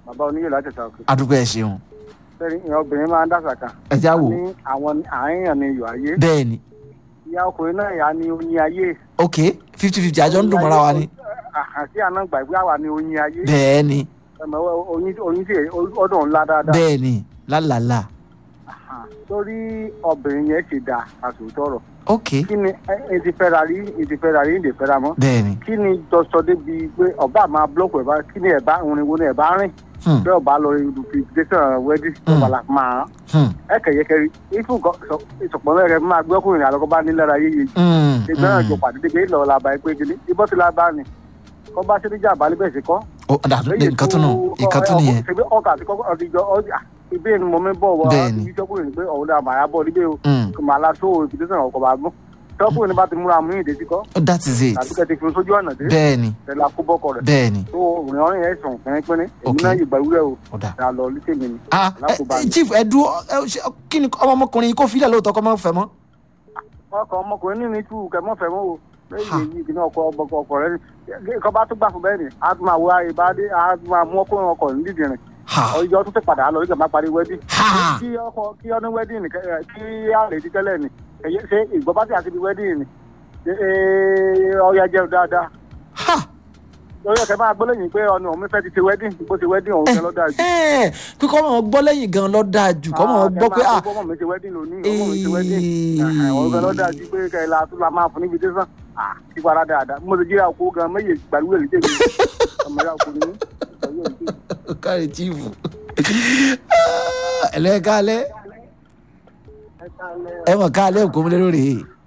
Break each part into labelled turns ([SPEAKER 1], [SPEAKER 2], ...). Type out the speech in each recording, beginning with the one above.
[SPEAKER 1] bàbá oníyè láti ṣàkóso.
[SPEAKER 2] adúgbò ẹ ṣeun
[SPEAKER 1] sẹ́ni ìyẹn obìnrin máa ń dàsà kan.
[SPEAKER 2] ẹ já wò
[SPEAKER 1] ní àwọn àáyàn ni iyọ̀ ayé.
[SPEAKER 2] bẹ́ẹ̀ ni
[SPEAKER 1] ìyá ọkùnrin náà yà ni oyin ayé.
[SPEAKER 2] ok fifty fifty àjọ ń dùn mọ́ra wa ni
[SPEAKER 1] àti àná gbàgbé àwa ni oyin ayé.
[SPEAKER 2] bẹ́ẹ̀ ni
[SPEAKER 1] ẹ̀mọ̀ oyin oyin sì ọdún ńlá dáadáa.
[SPEAKER 2] bẹ́ẹ̀ ni lálàlà
[SPEAKER 1] torí obìnrin yẹn ti dà àtòtọ́rọ̀.
[SPEAKER 2] ok
[SPEAKER 1] kí ni ẹ ti fẹ́ra rí ẹ ti fẹ́ra rí ẹ ti fẹ́ra mọ́.
[SPEAKER 2] bẹ́ẹ̀ ni
[SPEAKER 1] kí ni jọsọ débi pé ọba máa búlọ́ọ̀kù ẹ̀ bá kí ni ẹ̀ bá orin wo ni ẹ̀ bá rìn.
[SPEAKER 2] Hmm.
[SPEAKER 1] bẹ́ẹ̀ ọba lọ invitation wedding
[SPEAKER 2] Hmm.
[SPEAKER 1] ọba la máa
[SPEAKER 2] Hmm.
[SPEAKER 1] ẹ kẹ̀yẹkẹ̀rí ifú ìsọ̀pọ̀ mẹ́rẹ̀ máa gbé ọkùnrin àlọ́kọ́ bá ní lára yéye
[SPEAKER 2] Hmm.
[SPEAKER 1] ìgbẹ́ náà jọ
[SPEAKER 2] Hmm.
[SPEAKER 1] pàdé débi ìlọ làbà ẹgbẹ́ gidi ibọ́ ti lábá ni kọ́ bá ṣe níjà àbálẹ́ bẹ́ẹ̀ sí kọ́.
[SPEAKER 2] ó dà nǹkan tún nù nǹkan tún nìyẹn
[SPEAKER 1] ṣebí ọkà àti kọ́kọ́ ọdí jọ ọdí ibi ni mo mi bọ̀ wọ
[SPEAKER 2] Bẹ́ẹ̀ni.
[SPEAKER 1] ibi tọ́kùnrin pé ọ̀hún náà màá bọ̀ níbẹ̀ o
[SPEAKER 2] Hmm.
[SPEAKER 1] kò máa la tó invitation ọkọ̀ bá gún tọ́kùnrin bá ti múra mú ìdè sí kọ́
[SPEAKER 2] Oh, that is it
[SPEAKER 1] tàbí kẹ́ ti fi sójú ọ̀nà dé
[SPEAKER 2] bẹ́ẹ̀ ni
[SPEAKER 1] tẹ̀lé akóbọ́kọ rẹ̀
[SPEAKER 2] bẹ́ẹ̀ ni
[SPEAKER 1] tó òrìn ọ̀rìn yẹn sùn pínpín èmi
[SPEAKER 2] Ok.
[SPEAKER 1] náà yìí gbàgbé o
[SPEAKER 2] ó dà.
[SPEAKER 1] dà lọ lítèmi ni
[SPEAKER 2] ah
[SPEAKER 1] Alákòóbá
[SPEAKER 2] ẹ
[SPEAKER 1] ni.
[SPEAKER 2] chief ẹ dúró ẹ ṣe kí ni ọmọ ọmọkùnrin yìí kò filẹ̀ lóòótọ́ kọ́ mọ́ fẹ́ mọ́.
[SPEAKER 1] ọkọ ọmọkùnrin ní ní tú kẹmọ fẹmọ o
[SPEAKER 2] Ha.
[SPEAKER 1] lẹ́yìn èyí kìíní ọkọ ọkọ ọkọ rẹ ni kọ bá tún gbà fún bẹ́ẹ̀ ni a tún máa wá ìbádé a tún máa mú ọkùnrin ọkọ nídìí rìn
[SPEAKER 2] ha
[SPEAKER 1] ọjọ́ tún ti padà lọ nígbà máa parí wẹdí
[SPEAKER 2] ha
[SPEAKER 1] kí ọkọ kí ọdún wẹdí ni kẹ- kí a lè di tẹ́lẹ̀ ni ẹyẹ ṣe ìgbọ́ bá ti àti di wẹdí ni ọyà jẹun dáadáa
[SPEAKER 2] ha
[SPEAKER 1] lórí ọkẹ máa gbọ́ lẹ́yìn pé ọ̀nà òun fẹ́ ti ti wẹdí bó ti wẹdí òun fẹ́ lọ́dà jù.
[SPEAKER 2] ẹ pé kọ́ mọ̀ gbọ́ lẹ́yìn gan lọ́ dáa jù kọ́ mọ̀ gbọ́ pé ah
[SPEAKER 1] ọmọ mi ti wẹdí lónìí ọmọ mi ti wẹdí òun fẹ́ lọ́dà jù pé kẹ́lá tún la máa fún níbi tẹ́sán ti fara dáadáa mo ti jíra kó gan méye gbàlúwẹ̀ lè tẹ̀lé ọmọ ìyá kò ní ọyọ́ ìdí.
[SPEAKER 2] kárí chief ẹlẹ́kálẹ́ ẹ mọ̀ kálẹ̀ òkú mi lórí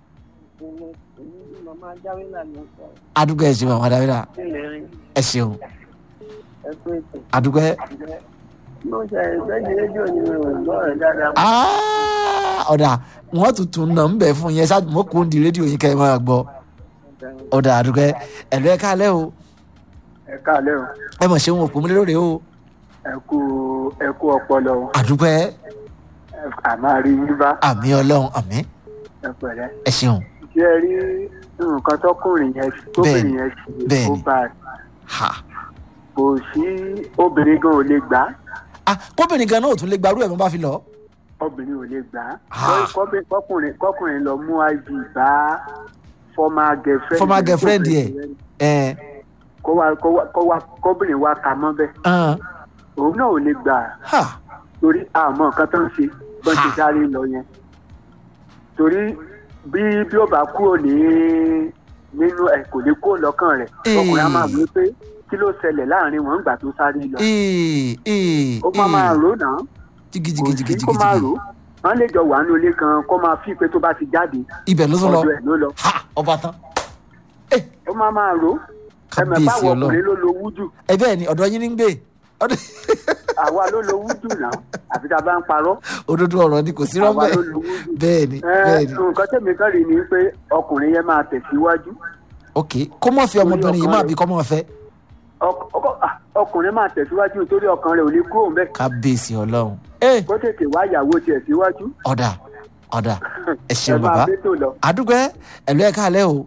[SPEAKER 2] adúgbò ẹ ṣeun àwọn adáwìrà ẹ ṣeun adúgbò ẹ Ah, ọ̀dà wọ́n tuntun náà ń bẹ̀ fún yẹn ṣáàjú mọ́ kó ń di rédíò yín kẹ́ ẹ máa gbọ́ ọ̀dà àdúgbò ẹ ẹ̀lú ẹ kálẹ̀ o
[SPEAKER 1] ẹ káàlẹ́ o
[SPEAKER 2] ẹ mọ̀ ṣeun òkú mi lórí o
[SPEAKER 1] ẹ kú ẹ kú ọpọlọ o
[SPEAKER 2] àdúgbò ẹ
[SPEAKER 1] àmọ́ àrí yín bá
[SPEAKER 2] àmì ọlọ́run àmì
[SPEAKER 1] ẹ pẹ̀lẹ́.
[SPEAKER 2] ẹ ṣeun
[SPEAKER 1] ṣé ẹ rí nǹkan tọkùnrin yẹn tóbìnrin yẹn ṣe
[SPEAKER 2] bẹ́ẹ̀ni.
[SPEAKER 1] ó bá a
[SPEAKER 2] ha
[SPEAKER 1] kò sí obìnrin gan ò lè gbà á
[SPEAKER 2] ah kóbìnrin gan náà ò tún lè gbarú ẹ̀ mọ́ bá fi lọ.
[SPEAKER 1] obìnrin ò lè gbà á
[SPEAKER 2] Ah.
[SPEAKER 1] Kọ́bí- kọkùnrin kọkùnrin lọ mú iv bá former girlfriend
[SPEAKER 2] former girlfriend yẹ ẹ
[SPEAKER 1] kó wá kó wá kó wá kóbìnrin wá ka mọ́ bẹ́ẹ̀
[SPEAKER 2] ẹ
[SPEAKER 1] òun náà ò lè gbà á
[SPEAKER 2] ha
[SPEAKER 1] torí àmọ́ nǹkan tó ń ṣe bọ́n ti
[SPEAKER 2] Ha.
[SPEAKER 1] sáré lọ yẹn torí bí bí ó bá kúrò ní nínú ẹ kò ní kó lọ́kàn rẹ̀
[SPEAKER 2] Ee.
[SPEAKER 1] ọkùnrin á máa wí pé kí ló ṣẹlẹ̀ láàrin wọn nígbà tó sáré lọ
[SPEAKER 2] ee ee
[SPEAKER 1] ó máa máa rò náà kò
[SPEAKER 2] jigijigijigi
[SPEAKER 1] sí kó máa rò wọn lè jọ wà ní ilé kan kó máa fi pé tó bá ti jáde
[SPEAKER 2] ibẹ̀ ló tún lọ
[SPEAKER 1] ọ̀dọ̀ ẹ̀ ló lọ
[SPEAKER 2] ha ọba tán
[SPEAKER 1] ó máa máa rò ẹmẹ
[SPEAKER 2] kábíyèsí
[SPEAKER 1] báwo
[SPEAKER 2] ọlọ́run
[SPEAKER 1] ọkùnrin ló lo wújù
[SPEAKER 2] ẹ bẹ́ẹ̀ ni ọ̀dọ̀ yín ní ń gbé ọ̀dọ̀
[SPEAKER 1] àwa ló lo wújù náà àfi tá a bá ń parọ́
[SPEAKER 2] òdodo ọ̀rọ̀ ni kò sí
[SPEAKER 1] àwa
[SPEAKER 2] rọ́bẹ̀
[SPEAKER 1] ló lo wújù.
[SPEAKER 2] bẹ́ẹ̀ ni
[SPEAKER 1] Ẹ,
[SPEAKER 2] bẹ́ẹ̀ ni
[SPEAKER 1] nǹkan tẹ̀mí kan rí ni pé ọkùnrin yẹn máa tẹ̀síwájú
[SPEAKER 2] ok kó mọ̀ fi ọmọbìnrin yìí máa bí kọ́ mọ̀ fẹ́
[SPEAKER 1] Ọk- ọkọ- ah, ọkùnrin máa tẹ̀síwájú nítorí ọkàn rẹ̀ ò ní kúrò ń bẹ̀
[SPEAKER 2] kábíyèsí ọlọ́run ẹ
[SPEAKER 1] kó tètè wá ìyàwó tiẹ̀ síwájú
[SPEAKER 2] ọ̀dà ọ̀dà ẹ ṣeun
[SPEAKER 1] máa
[SPEAKER 2] bàbá
[SPEAKER 1] bẹ́tò lọ.
[SPEAKER 2] àdúgbò ẹ ẹ̀lú ẹ̀ káàlẹ́ o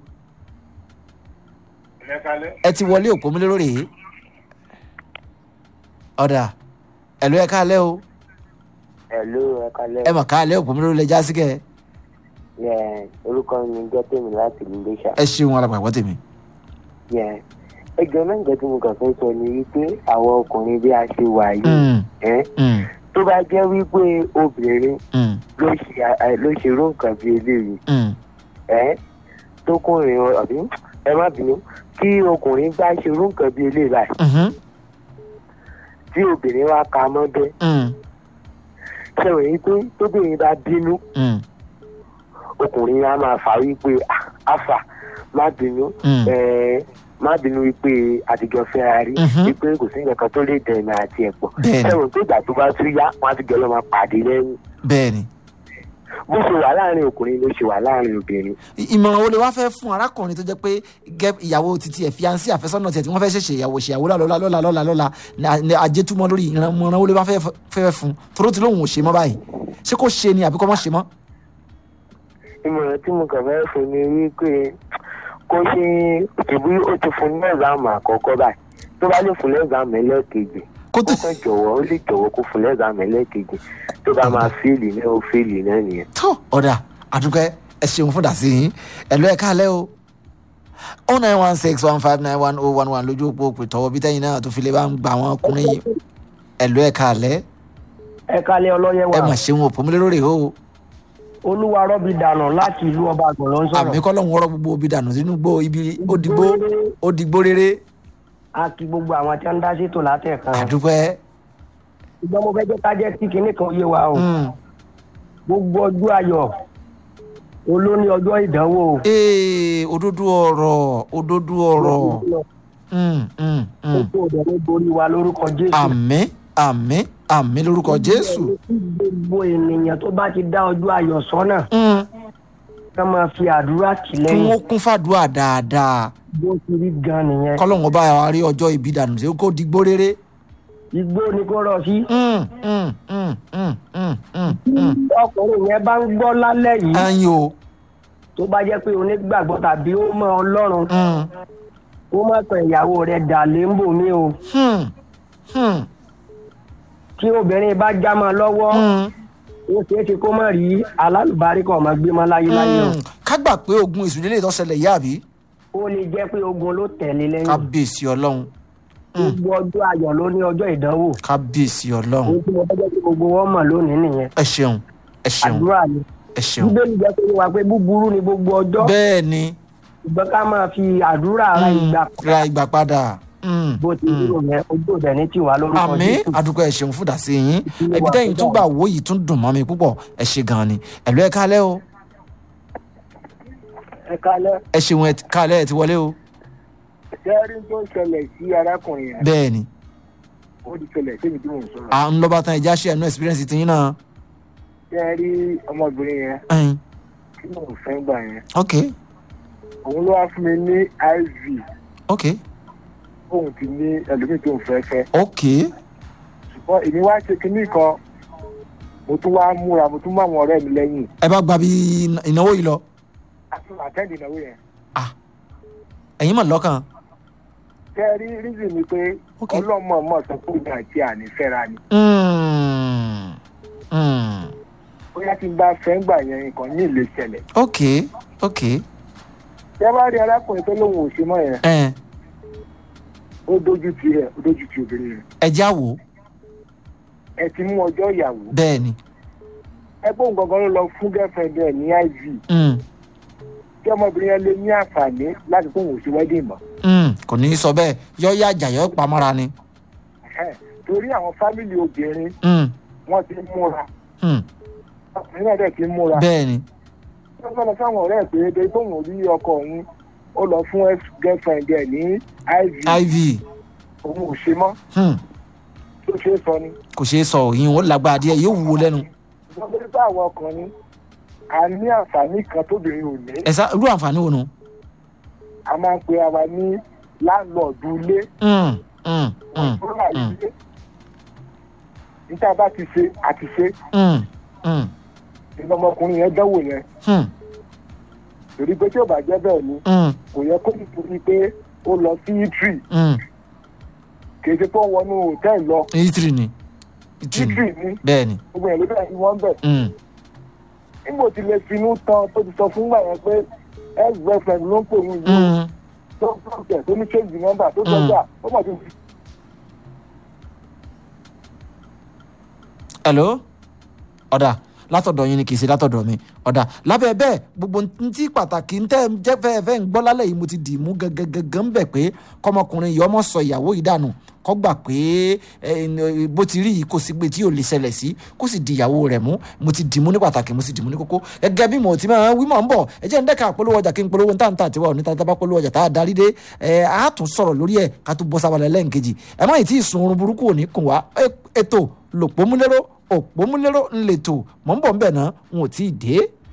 [SPEAKER 2] ẹ ti wọlé òpó mi lórí yìí ọ̀dà ẹ̀lú ẹ̀ káàlẹ́ o
[SPEAKER 3] Hello, ẹ kalẹ́.
[SPEAKER 2] ẹ mọ̀ káàlẹ́ òpó mi lórí lẹ jásí kẹ́
[SPEAKER 3] Yẹ orúkọ mi jẹ́ tèmi láti Iléṣà.
[SPEAKER 2] ẹ ṣeun alàgbàgbọ́ tèmi.
[SPEAKER 3] Yẹ ẹjọ́ náà nǹkan tí mo kàn fẹ́ sọ ni wípé àwọn ọkùnrin bí a ṣe wà yìí
[SPEAKER 2] Mm,
[SPEAKER 3] ẹ́
[SPEAKER 2] mm,
[SPEAKER 3] tó bá jẹ́ wípé obìnrin
[SPEAKER 2] mm,
[SPEAKER 3] ló ṣe à- ló ṣe irú nǹkan bí eléyìí
[SPEAKER 2] mm.
[SPEAKER 3] ẹ́ tó kùnrin ọ̀bí ẹ má bínú kí ọkùnrin bá ṣe irú nǹkan bí eléyìí báyìí
[SPEAKER 2] Mhm,
[SPEAKER 3] tí obìnrin wá ka mọ́ bẹ́ẹ̀
[SPEAKER 2] mm,
[SPEAKER 3] ṣe wẹ̀ yí pé tóbìnrin bá bínú
[SPEAKER 2] mm,
[SPEAKER 3] ọkùnrin á máa fà wípé "Ah, àfà má bínú
[SPEAKER 2] Mm.
[SPEAKER 3] ẹ má bínú wípé àtijọ́ fẹ́ra rí
[SPEAKER 2] Mhm.
[SPEAKER 3] wípé kò sí nǹkan tó lè dẹ̀nà àti ẹ̀pọ̀
[SPEAKER 2] Bẹ́ẹ̀ni.
[SPEAKER 3] ẹ̀wọ̀n tó ìgbà tó bá tún yá wọn á ti jọ lọ́ máa pàdé lẹ́yìn
[SPEAKER 2] bẹ́ẹ̀ ni
[SPEAKER 3] bó ṣe wà láàrin ọkùnrin ló ṣe wà láàrin obìnrin
[SPEAKER 2] I- ìmọ̀ràn wo lè wá fẹ́ fún arákùnrin tó jẹ́ pé gẹ́ ìyàwó titi ẹ̀ fiancé àfẹ́sọ́nà tiẹ̀ tí wọ́n fẹ́ ṣẹ̀ṣẹ̀ ìyàwó ṣèyàwó lọ́la lọ́la lọ́la lọ́la lọ́la ní- ní ajétúmọ̀ lórí ìmọ̀ràn wo lè wá fẹ́ fẹ́ fún toró ti lóun ò ṣe mọ́ báyìí ṣé kò ṣe ni àbí kò mọ́ ṣe mọ́.
[SPEAKER 3] ìmọ̀ràn tí mo kàn fẹ́ fún ni wípé kó ṣe ìbí ó ti fún ní ẹ̀záàmù àkọ́kọ́ báyìí tó bá lè fún lẹ́záàmù ẹlẹ́ẹ̀kejì
[SPEAKER 2] kó tó
[SPEAKER 3] ó kàn jọ̀wọ́ ó lè jọ̀wọ́ kó fún lẹ́gbàá mẹ́lẹ́kejì tó bá máa fèèlì náà ó fèèlì náà nìyẹn.
[SPEAKER 2] tó ọ̀dà àdúgbẹ́ ẹ ṣeun fún dàsí yín ẹ̀lú ẹ̀ káàlẹ́ o oh nine one six one five nine one oh one one lójú òpó òpè tọwọ́ bí tẹ́yìn náà tó fi lè bá ń gba àwọn ọkùnrin yìí ẹ̀lú ẹ̀ káàlẹ́
[SPEAKER 4] ẹ kalẹ ọlọyẹ
[SPEAKER 2] ẹ mà
[SPEAKER 4] wa
[SPEAKER 2] ṣeun òpó mi lérò rè o
[SPEAKER 4] olúwa rọbì dànù láti ìlú ọba àgbọn ló ń
[SPEAKER 2] àmì
[SPEAKER 4] sọ̀rọ̀
[SPEAKER 2] kọ́lọ́hún ọ̀rọ̀ gbogbo obì dànù sínú gbó ibi ó digbó ó digbó rere
[SPEAKER 4] a kí gbogbo àwọn tí wọn ń dá sétò látẹ̀kan
[SPEAKER 2] àdúgbẹ́
[SPEAKER 4] ṣùgbọ́n mo fẹ́ jẹ́ ká jẹ́ kí kinní kan yé wa o gbogbo ọjọ́ ayọ̀ olóní ọjọ́ ìdánwò o.
[SPEAKER 2] ee òdodo ọ̀rọ̀ òdodo ọ̀rọ̀ Mm, mm, mm.
[SPEAKER 4] gbogbo ọ̀dọ́ ló borí wa lórúkọ jésù.
[SPEAKER 2] àmín àmín àmín lórúkọ jésù
[SPEAKER 4] Kí gbogbo ènìyàn tó bá ti dá ọjọ́ ayọ̀ sọ́nà
[SPEAKER 2] Mm,
[SPEAKER 4] ká máa fi àdúrà tì
[SPEAKER 2] kí
[SPEAKER 4] lẹ́yìn
[SPEAKER 2] wọ́n kún fàdúrà dáadáa
[SPEAKER 4] bó ti rí gan nìyẹn.
[SPEAKER 2] kọ́lọ́hún ọba wa rí ọjọ́ ìbí dànù sí kó digbó rere.
[SPEAKER 4] igbó ni kó rọ sí.
[SPEAKER 2] Mm, mm, mm, mm, mm, mm, mm.
[SPEAKER 4] ọkùnrin yẹn bá ń gbọ́ lálẹ́ yìí
[SPEAKER 2] ayin o
[SPEAKER 4] tó bá jẹ́ pé onígbàgbọ́ tàbí ó mọ ọlọ́run
[SPEAKER 2] Mm,
[SPEAKER 4] ó má tàn ìyàwó rẹ̀ dà léńbò mi o
[SPEAKER 2] hmm, hmm,
[SPEAKER 4] tí obìnrin bá já mọ́ lọ́wọ́
[SPEAKER 2] hmm,
[SPEAKER 4] ó ṣeé ṣe kó má rí alálùbáríkọ̀ ọmọ gbé mọ́ láyé láyé o
[SPEAKER 2] hmm. ká gbà pé ogun èṣù lélẹ̀ tó ṣẹlẹ̀ yá àbí
[SPEAKER 4] ó lè jẹ́ pé ogun ló tẹ̀lé lẹ́yìn
[SPEAKER 2] kábíyèsí ọlọ́run
[SPEAKER 4] gbogbo ọjọ́ ayọ̀ ló ní ọjọ́ ìdánwò
[SPEAKER 2] kábíyèsí ọlọ́run
[SPEAKER 4] ohun tí mo fẹ́ jẹ́ kí gbogbo wọn mọ̀ lónìí nìyẹn
[SPEAKER 2] ẹ ṣeun ẹ ṣeun
[SPEAKER 4] àdúrà ni
[SPEAKER 2] ẹ ṣeun
[SPEAKER 4] bíbélì jẹ́ pé wá pé búburú ni gbogbo ọjọ́
[SPEAKER 2] bẹ́ẹ̀ ni
[SPEAKER 4] ṣùgbọ́n ká máa fi àdúrà ara
[SPEAKER 2] mm,
[SPEAKER 4] ìgbà
[SPEAKER 2] ra ìgbà padà Mm,
[SPEAKER 4] bó ti dúró yẹn ojú òde ní tiwa lórúkọ
[SPEAKER 2] àmì
[SPEAKER 4] Jésù.
[SPEAKER 2] àdúgbò ẹ ṣeun fúdà sí yín
[SPEAKER 4] Ìpínlẹ̀
[SPEAKER 2] ẹbí
[SPEAKER 4] wa
[SPEAKER 2] tẹ́yìn
[SPEAKER 4] tó
[SPEAKER 2] tún
[SPEAKER 4] dà.
[SPEAKER 2] gbà wò yìí tún dùn mọ́ mi púpọ̀ ẹ ṣe gan ni ẹ̀lú ẹ kálẹ́ o
[SPEAKER 1] ẹ kálẹ́
[SPEAKER 2] ẹ ṣeun ẹ ti- kálẹ́ ẹ ti wọlé o
[SPEAKER 1] sẹ́rí tó ń ṣẹlẹ̀ sí arákùnrin yẹn
[SPEAKER 2] bẹ́ẹ̀ ni
[SPEAKER 1] ó ti ṣẹlẹ̀ sẹ́yìn tí mò ń sọ̀rọ̀
[SPEAKER 2] à ń lọ́ba tán ẹja ṣe ẹnu experience ti yín náà
[SPEAKER 1] sẹ́rí ọmọbìnrin yẹn
[SPEAKER 2] ẹyin
[SPEAKER 1] tí mò ń fẹ́ gbà yẹn
[SPEAKER 2] ok
[SPEAKER 1] òun ló wá fún mi ní iv
[SPEAKER 2] ok
[SPEAKER 1] òun ti ní ẹlòmíì tó ń fẹ́ fẹ́
[SPEAKER 2] ok
[SPEAKER 1] ṣùgbọ́n èmi wá ṣe kinní kan mo tún wá múra mo tún mú àwọn ọ̀rẹ́ mi lẹ́yìn
[SPEAKER 2] ẹ bá gba bí ìnáwó yìí lọ
[SPEAKER 1] àti àtẹ́ǹdì ìnáwó yẹn
[SPEAKER 2] ẹ̀yin mọ̀ lọ́kàn
[SPEAKER 1] sẹ́rí rízì ni pé
[SPEAKER 2] Ok.
[SPEAKER 1] ọlọ́mọ mọ̀ sọ pé òun àti àní fẹ́ra ni
[SPEAKER 2] Mm, mm.
[SPEAKER 1] bóyá tí n bá fẹ́ gbà yẹn nǹkan ní ìlé ṣẹlẹ̀
[SPEAKER 2] ok ok
[SPEAKER 1] tẹ́ bá rí arákùnrin tó lóun ò ṣe mọ́ yẹn
[SPEAKER 2] ẹ
[SPEAKER 1] ó dójú ti ẹ̀ ó dójú ti obìnrin yẹn
[SPEAKER 2] ẹ já wò
[SPEAKER 1] ẹ ti mú ọjọ́ ìyàwó
[SPEAKER 2] bẹ́ẹ̀ ni
[SPEAKER 1] ẹ bóun gangan ló lọ fún girlfriend ẹ ní iv
[SPEAKER 2] Mm,
[SPEAKER 1] kí ọmọbìnrin yẹn lè ní àǹfààní láti fún òun sí wedding mọ́
[SPEAKER 2] mm. kò ní í sọ bẹ́ẹ̀ yọ yá àjà yọ pamọ́ra ni
[SPEAKER 1] Ẹhẹ́n. torí àwọn fámìlì obìnrin
[SPEAKER 2] Mm,
[SPEAKER 1] wọ́n ti múra
[SPEAKER 2] mm.
[SPEAKER 1] ọkùnrin náà dẹ̀ ti múra
[SPEAKER 2] bẹ́ẹ̀ ni
[SPEAKER 1] wọ́n fẹ́ lọ sáwọn ọ̀rẹ́ ẹ̀ pé ebi tóun rí ọkọ òun ó lọ fún ex girlfriend ẹ̀ ní iv
[SPEAKER 2] iv
[SPEAKER 1] òun ò ṣe mọ́
[SPEAKER 2] mm.
[SPEAKER 1] tó ṣe é sọ ni
[SPEAKER 2] kò ṣeé sọ òyìn ó lágbára díẹ̀ yóò wúwo lẹ́nu
[SPEAKER 1] wọ́n fẹ́ bá àwọn ọkùnrin a ní àǹfààní kan tóbìnrin ò ní
[SPEAKER 2] ẹ sá irú àǹfààní wo nu.
[SPEAKER 1] a máa ń pe ara ní láńlọ́ọ̀dù ilé
[SPEAKER 2] Mm, mm, mm,
[SPEAKER 1] fúnra
[SPEAKER 2] mm,
[SPEAKER 1] ilé níta bá ti ṣe àti ṣe
[SPEAKER 2] mm, mm,
[SPEAKER 1] ìlọmọkùnrin yẹn dánwò yẹn
[SPEAKER 2] mm,
[SPEAKER 1] torí pé tí ò bá jẹ́ bẹ́ẹ̀ ni
[SPEAKER 2] mm,
[SPEAKER 1] kò yẹ kó nítorí pé ó lọ sí itri
[SPEAKER 2] mm.
[SPEAKER 1] kì í ṣe pé ó wọnú hòtẹ́ẹ̀lì lọ
[SPEAKER 2] itiri ni itiri
[SPEAKER 1] itri
[SPEAKER 2] ni
[SPEAKER 1] ni
[SPEAKER 2] bẹ́ẹ̀ ni.
[SPEAKER 1] gbogbo yẹn ló bẹ̀rẹ̀ sí wọ́n bẹ̀
[SPEAKER 2] Mm,
[SPEAKER 1] nígbò tí lè finú tán tó ti sọ fún gbà yẹn pé ex girlfriend ló ń pè wọ́n yìí
[SPEAKER 2] mm.
[SPEAKER 1] tó ń pè tó ní change number tó gbọ́dọ̀ ó mọ̀ tó fi
[SPEAKER 2] hello ọ̀dà látọ̀dọ̀ yín ni kì í ṣe látọ̀dọ̀ mi ọ̀dà lábẹ́ bẹ́ẹ̀ gbogbo ntí pàtàkì ntẹ́ jẹ́ fẹ́ẹ́ fẹ́ ń gbọ́ lálẹ́ yìí mo ti dì í mú gangan ń bẹ̀ pé kọ́mọkùnrin yìí ọmọ sọ ìyàwó yìí dànù kọ́ gbà pé ẹ, bó ti rí yìí kò sí pé tí yóò lè ṣẹlẹ̀ sí kó sì di ìyàwó rẹ̀ mú mo ti dì í mú ní pàtàkì mo sì dì í mú ní kókó gẹ́gẹ́ bí mo ti máa wí mọ̀ ń bọ̀ ẹ jẹ́ ń dẹ́ka polówó ọjà kí n polówó ń tàǹtà tiwa òní tàǹtà bá polówó ọjà tá a darí dé ẹ á tún sọ̀rọ̀ lórí ẹ̀ ká tún bọ́ sábàlẹ̀ lẹ́ǹkejì ẹ má yìí tí ì sun oorun burúkú òní kùn wá Ẹ- ètò lòpómúlérò òpómúlérò ńlẹ̀tò mọ̀ ń bọ̀ ń bẹ̀ náà n ò tí ì dé.